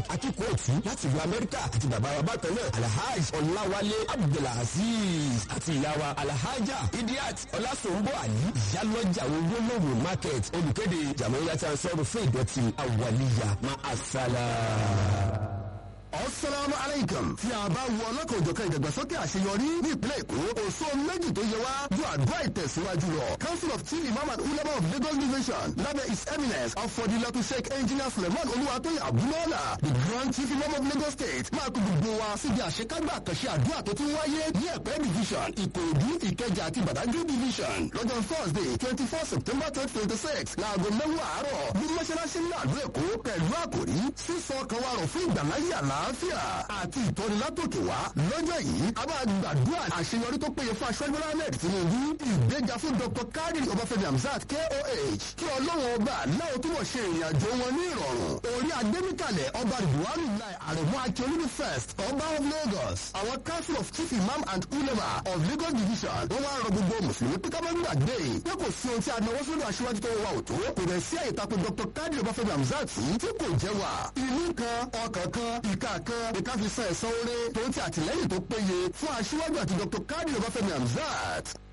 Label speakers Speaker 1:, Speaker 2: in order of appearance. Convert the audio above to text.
Speaker 1: akíkó òtún láti ìlú amẹ́ríkà àti bàbá wa bákan náà alhaj ọláwálé abdulaziz àti ìyá wa alhaja idiat ọlásòǹbó àlí ìyálọ́jà olólùwò market olùkéde jàmọ́yàtà sọ́run fún ìdọ̀tí àwàlíyà má àṣàlà.
Speaker 2: Assalamu alaikum. Tí a bá wo ọlọ́kan òjọ̀kan ìdàgbàsókè àṣeyọrí ní ìpínlẹ̀ Èkó, òṣó méjì tó yẹ wá ju àdúrà ìtẹ̀síwájú lọ. Council of Chief Imam and Ulama of Lagos Division lábẹ́ His Eminence Afọdilatu Sheikh Engineer Suleiman Olúwatóyè Abúlọ́lá, the Grand Chief Imam of Lagos State, máa kó gbogbo wa síbi àṣekágbà àkànṣe àdúrà tó ti wáyé ní Ẹ̀pẹ́ Division, Ìkòròdú, Ìkẹjà àti Badagry Division. Lọ́jọ́ Thursday twenty four September twenty twenty six láago mẹ́wàá àárọ̀ ní mọ́ṣáláṣí ńlá àdó Èkó pẹ̀lú àkòrí sísọ kan wà rọ̀ fún ìgbàláyé àlàáfíà àti ìtọ́nilátòkè wá. lọ́jọ́ yìí a máa gbàdúrà àṣeyọrí tó péye fún aṣọ́jú Bọ́lá Ahmed Tinubu ìgbéga fún Dr. Kadir Ọbáfẹ́mi Hamzat KOH kí ọlọ́run ọba láwọn túbọ̀ ṣe ìrìn àjò wọn ní ìrọ̀rùn. orí adémíkàlẹ̀ ọba Ridwan Lai Aremu Akiolúbi first ọba of Lagos àwọn council of chief imam and ulema of Lagos division wọ́n wá rọ gbogbo mùsùlùmí pé ká má gbàgbé pé kò sí ohun tí a náwó sódò aṣíwájú tó wà òtó kò dẹ̀ sí àyè tako Dr. Kadir Ọbáfẹ́mi Hamzat tí kò jẹ́ wà. ìlú kan ọkàn kan ìka kan ìka fi san ẹ̀san oore tó ń ti àtìlẹ́yìn tó péye fún aṣíwájú àti Dr. Kadir Ọbáfẹ́mi Hamzat